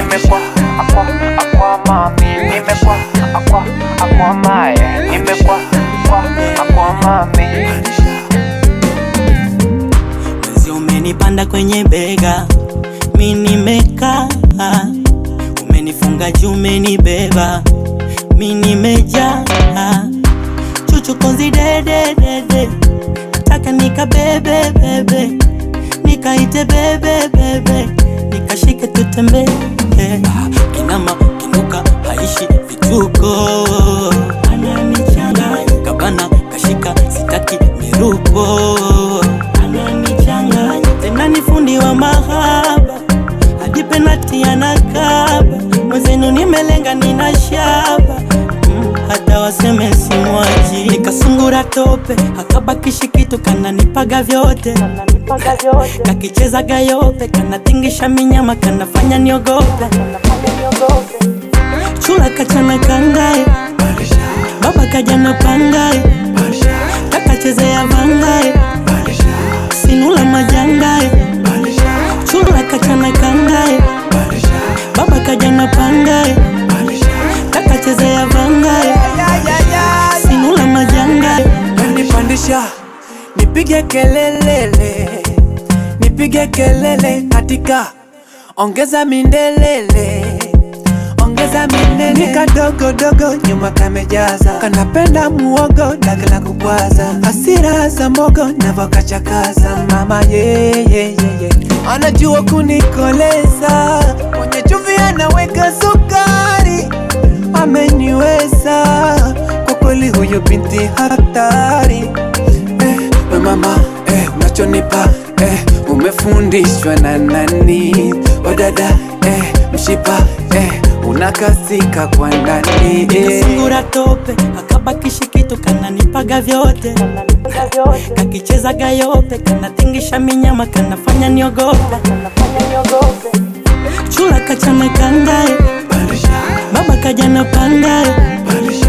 nimekwa akwa akwa mami nimekwa akwa akwa mae nimekwa akwa akwa mami Mwezi umenipanda kwenye bega, mi nimekaa, umenifunga juu, umenibeba, mi nimejaa, chuchu konzi dede dede, nataka nikabebe bebe, nikaite bebe bebe, nikashike tutembee, kinama kinuka haishi vituko, ananichanganya kabana kashika sitaki miruko ananichanganya tena ni fundi wa mahaba hadi penati anakaba mwezenu nimelenga nina shaba mm, hata waseme simwaji nikasungura tope akabakishi kitu kananipaga vyote kakicheza gayope kanatingisha minyama kanafanya niogope chula kachana kangae baba kajana pangae kakachezea vangae sinula majangae chula kachana kangae baba kajana pangae kakachezea vangae sinula majangae Nipandisha nipige kelelele, nipige kelele katika ongeza mindelele, ongeza mindelele. Ni kadogo dogo nyuma kamejaza, kanapenda muogo daga la kubwaza, hasira za mogo navokachakaza. Mama ye, ye, ye, ye. anajua kunikoleza, kwenye chumvi anaweka sukari, ameniweza kwa kweli, huyo binti hatari eh, we mama eh, unachonipa eh, umefundishwa na nani? Wadada eh, mshipa eh, unakasika kwa ndani eh. nikasungura tope akabakishi kitu kananipaga vyote kakicheza gayope kanatingisha minyama kanafanya niogope chula kachana kangae baba kajana pangae